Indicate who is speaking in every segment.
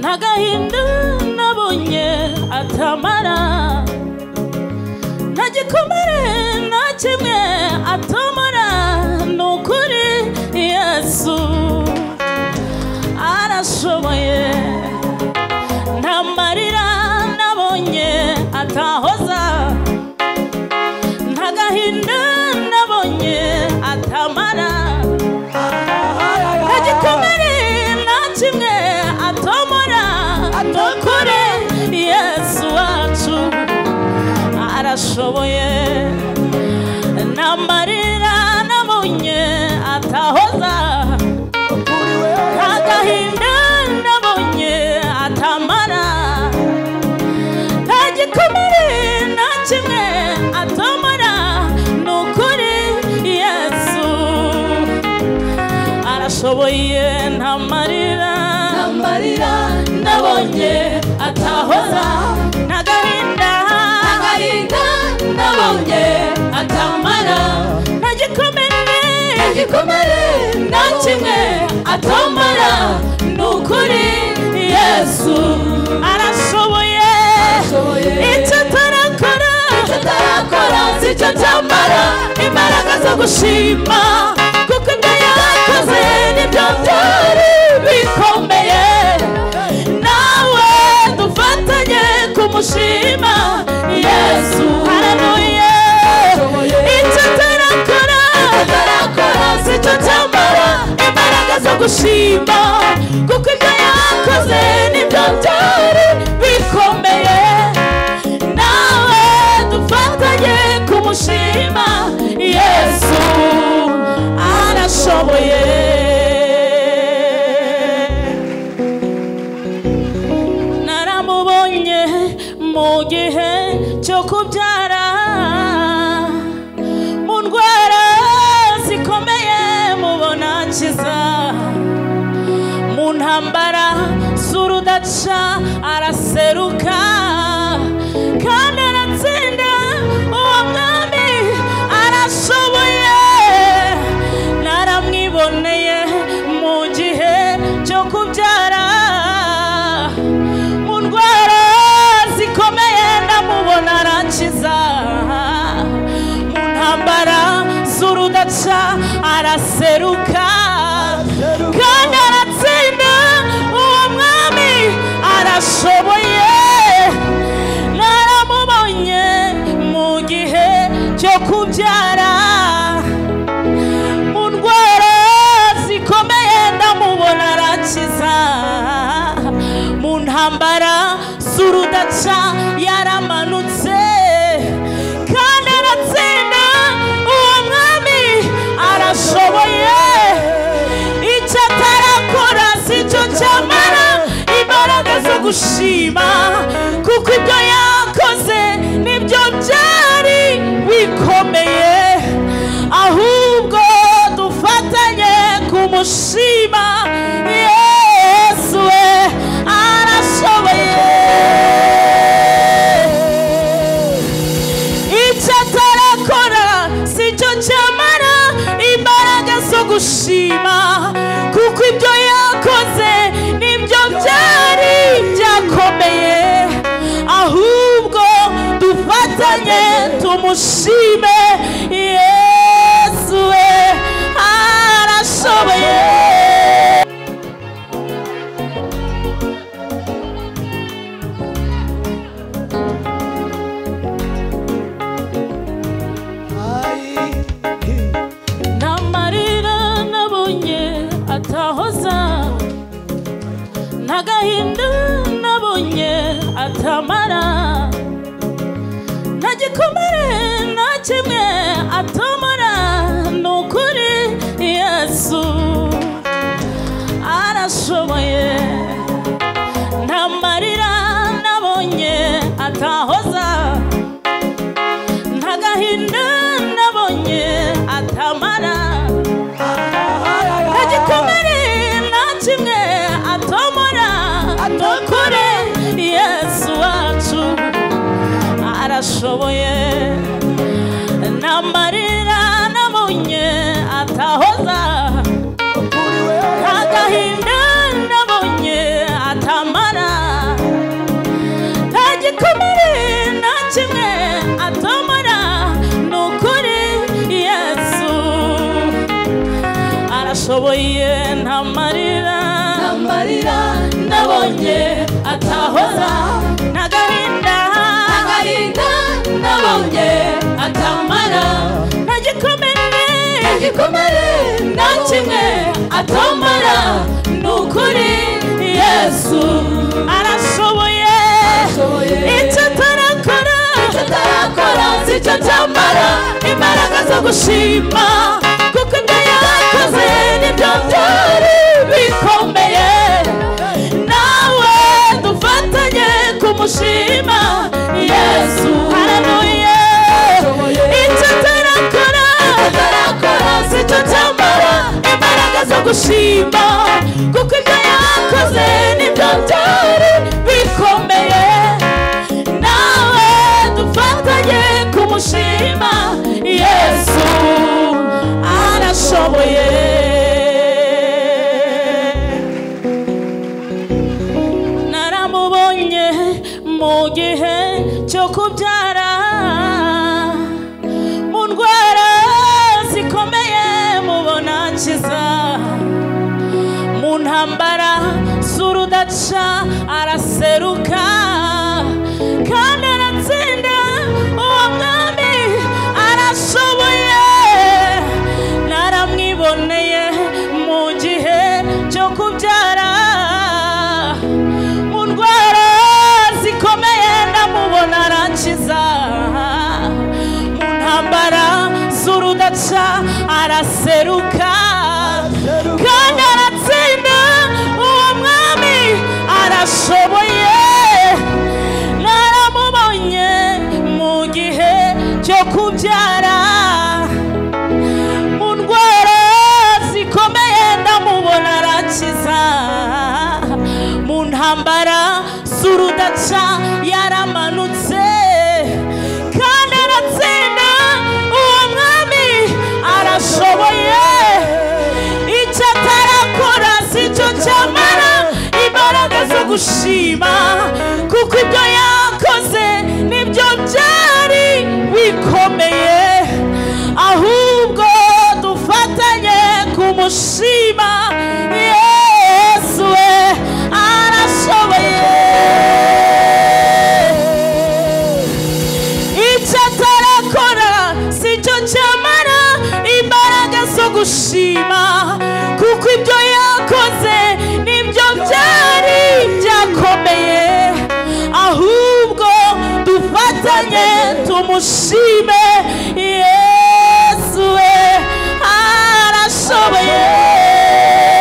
Speaker 1: ntagahinda nabonye atamara nta gikomere nta kimwe atamara ni ukuri yesu arashoboye nta marira nabonye atahoza nta gahinda nabonye atamara nta gikomere nta kimwe atomora ni ukuri yesu wacu arashoboye nta marira nabonye atahoza agahinda nabonye atamara nta gikomere nta kimwe atomara ni ukuri yesu arashoboye nta marira
Speaker 2: amarira
Speaker 1: nabonye atahoza nta gahinda
Speaker 2: agahinda nabonye
Speaker 1: atamara nta gikomere
Speaker 2: igikomere
Speaker 1: nta kimwe atomara ni ukuri yesu arashoboye icyo atarakora
Speaker 2: tutarakora si cyo cyambara
Speaker 1: imbaraga zo gushima kuko ibyo yakoze nibyo byari bikomeye nawe dufatanye kumushima yesu haranuye icyo atarakora atarakora si cyo cyambara imbaraga zo gushima kuko ibyo yakoze nibyo byari bikomeye nawe dufatanye kumushima yesu arashoboye naramubonye mu gihe cyo kubyara mu ndwara zikomeye mubona akiza mu ntambara z'urudaca araseruka kandi aratsinda uwo mwami arashoboye naramwiboneye mu gihe cyo kubyara mu ndwara zikomeye ndamubona arakiza mu ntambara z'urudaca araseruka kandi aratsinda uwo mwami arashoboye naramubonye mu gihe cyo kubyara mu ndwara zikomeye ndamubona arakiza mu ntambara z'urudaca yaramanutse kandi aratsinda uwo mwami arashoboye icyo atarakora si cyo cyamara imbaraga zo gushima kuko ibyo yakoze nibyo byari bikomeye ahubwo dufatanye kumushima yesu we arashoboye icyo atarakora si cyo cyamara imbaraga zo gushima kuko ibyo yakoze nibyo byari byakomeye ahubwo dufatanye tumushime yesu we arashoboye nta marira nabonye atahoza nta gahinda nabonye atamara nta gikomere nta kimwe atomora ni ukuri yesu arashoboye nta marira nabonye atahoza nta gahinda nabonye atamara nta gikomere nta kimwe atomora ni ukuri yesu wacu arashoboye nta marira nabonye atahoza nta gahinda nabonye atamara
Speaker 2: amarira nabonye atahoza
Speaker 1: n'agahinda
Speaker 2: agahinda nabonye atamara
Speaker 1: ntagikomere
Speaker 2: igikomere nta kimwe atamara ni ukuri yesu
Speaker 1: arashoboye
Speaker 2: Arashoboye.
Speaker 1: icyo atarakora
Speaker 2: tutarakora si cyo cyambara imbaraga zo gushima kuko ibyo yakoze nibyo byari bikomeye nawe dufatanye kumushima yesu
Speaker 1: haranuye
Speaker 2: icyo atarakora atarakora si cyo cyambara imbaraga zo gushima kuko ibyo yakoze nibyo byari bikomeye nawe dufatanye kumushima yesu arashoboye
Speaker 1: naramubonye mu gihe cyo kubyara mu ndwara zikomeye mubona akiza mu ntambara z'urudaca araseruka kandi aratsinda uwo mwami arashoboye naramwiboneye mu gihe cyo kubyara mu ndwara zikomeye ndamubona arakiza mu ntambara z'urudaca araseruka kandi aratsinda uwo mwami arashoboye naramubonye mu gihe cyo kubyara mu ndwara zikomeye ndamubona arakiza mu ntambara z'urudaca yaramanutse kandi aratsinda uwo mwami arashoboye icyo atarakora si cyo cyamara imbaraga zo gushima kuko ibyo yakoze nibyo byari bikomeye ahubwo dufatanye kumushima yesu we arashoboye icyo atarakora si cyo cyamara imbaraga zo gushima kuko ibyo yakoze nibyo byari byakomeye ahubwo dufatanye tumushime yesu we arashoboye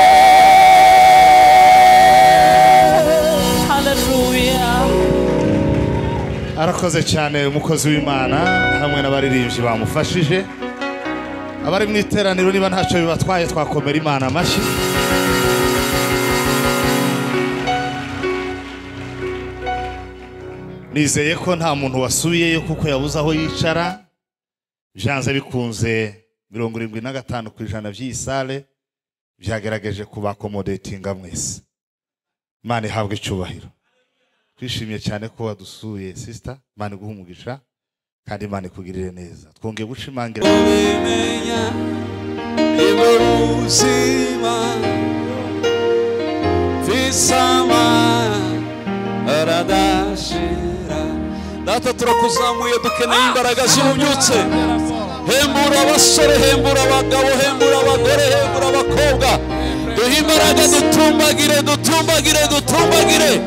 Speaker 1: Hallelujah.
Speaker 3: arakoze cyane umukozi w'imana hamwe n'abaririmbyi bamufashije abari mu iteraniro niba ntacyo bibatwaye twakomera imana amashyi nizeye ko nta muntu wasubiyeyo kuko yabuze aho yicara byanze bikunze mirongo irindwi na gatanu ku ijana by'iyi sale byagerageje kubakomodetinga mwese imana ihabwe icyubahiro twishimiye cyane ko wadusuye sisita imana iguha umugisha kandi imana ikugirire neza twongeye gushimangira
Speaker 4: ubimenya nibwo buzima visama aradashira data turakuzamuye dukeneye imbaraga z'ububyutse hembura abasore hembura abagabo hembura abagore hembura abakobwa duhe imbaraga dutumbagire dutumbagire dutumbagire